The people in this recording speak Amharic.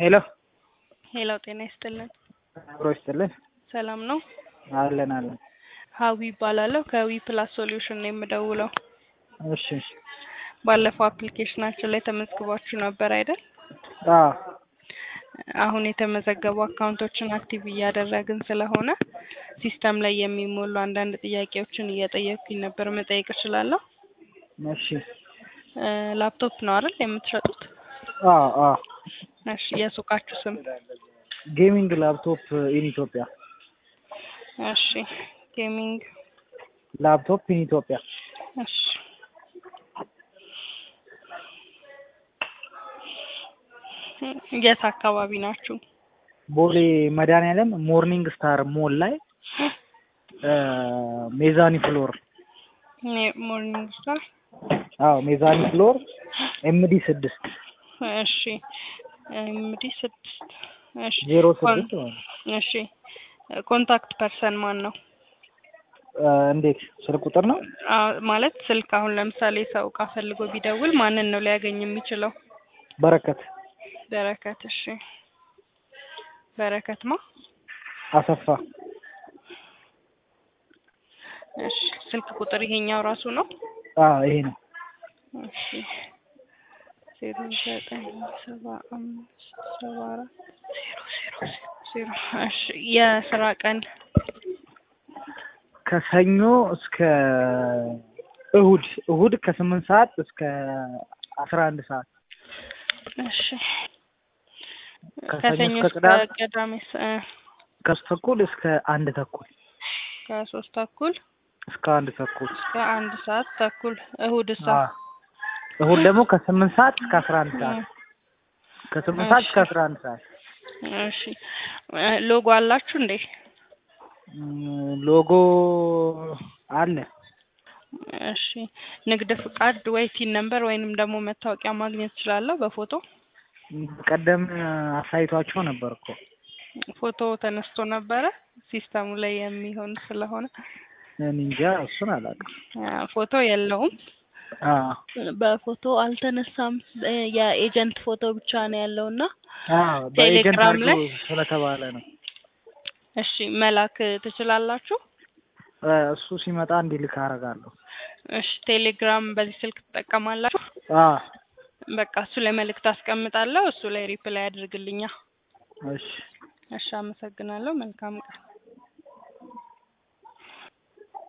ሄሎ ሄሎ ጤና ይስጥልን። አብሮ ይስጥልን። ሰላም ነው? አለን አለን። ሀዊ ይባላለሁ ከዊ ፕላስ ሶሉሽን ነው የምደውለው። እሺ ባለፈው አፕሊኬሽናችን ላይ ተመዝግባችሁ ነበር አይደል? አዎ አሁን የተመዘገቡ አካውንቶችን አክቲቭ እያደረግን ስለሆነ ሲስተም ላይ የሚሞሉ አንዳንድ ጥያቄዎችን እየጠየኩኝ ነበር። መጠየቅ እችላለሁ? እሺ እ ላፕቶፕ ነው አይደል የምትሸጡት? አዎ አዎ እሺ የሱቃችሁ ስም? ጌሚንግ ላፕቶፕ ኢን ኢትዮጵያ እሺ ጌሚንግ ላፕቶፕ ኢን ኢትዮጵያ እሺ የት አካባቢ ናችሁ? ቦሌ መድኃኒዓለም ሞርኒንግ ስታር ሞል ላይ እ ሜዛኒ ፍሎር ኔ- ሞርኒንግ ስታር አዎ ሜዛኒ ፍሎር ኤምዲ ስድስት እሺ እንግዲህ ስድስት እሺ ዜሮ ኮን- ስድስት ማለት ነው። እሺ ኮንታክት ፐርሰን ማን ነው? እ እንዴት ስልክ ቁጥር ነው? አዎ ማለት ስልክ አሁን ለምሳሌ ሰው እቃ ፈልጎ ቢደውል ማንን ነው ሊያገኝ የሚችለው? በረከት በረከት እሺ በረከት ማ አሰፋ እሺ ስልክ ቁጥር ይሄኛው ራሱ ነው? አዎ ይሄ ነው። እሺ ዜሮ ዘጠኝ ሰባ አምስት ሰባ አራት ዜሮ ዜሮ ዜሮ እሺ የስራ ቀን ከሰኞ እስከ እሁድ እሁድ ከስምንት ሰዓት እስከ አስራ አንድ ሰዓት እሺ ከሰኞ ከሰኞ እስከ እስከ ቅዳሜ ቅዳሜ ስ- እ ከሶስት ተኩል እስከ አንድ ተኩል ከሶስት ተኩል እስከ አንድ ተኩል እስከ አንድ ሰዓት ተኩል እሁድ ሳ አዎ። እሁድ ደግሞ ከስምንት ሰዓት እስከ አስራ አንድ ሰዓት ከስምንት ሰዓት እስከ አስራ አንድ ሰዓት እሺ እ ሎጎ አላችሁ እንዴ? ም፣ ሎጎ አለ። እሺ ንግድ ፍቃድ ወይ ቲን ነምበር ወይንም ደግሞ መታወቂያ ማግኘት እችላለሁ በፎቶ? ቀደም አሳይቷቸው ነበር እኮ ፎቶ ተነስቶ ነበረ ሲስተሙ ላይ የሚሆን ስለሆነ እኔ እንጃ እሱን አላውቅም። አ፣ ፎቶ የለውም። አዎ በፎቶ አልተነሳም። እ የኤጀንት ፎቶ ብቻ ነው ያለው እና አዎ በኤጀንት ቴሌግራም ላይ አድርገው ስለተባለ ነው። እሺ መላክ ትችላላችሁ? እ እሱ ሲመጣ እንዲልክ አደርጋለሁ። እሺ ቴሌግራም በዚህ ስልክ ትጠቀማላችሁ? አዎ በቃ እሱ ላይ መልእክት አስቀምጣለሁ። እሱ ላይ ሪፕላይ አድርግልኛ። እሺ እሺ አመሰግናለሁ። መልካም ቀን።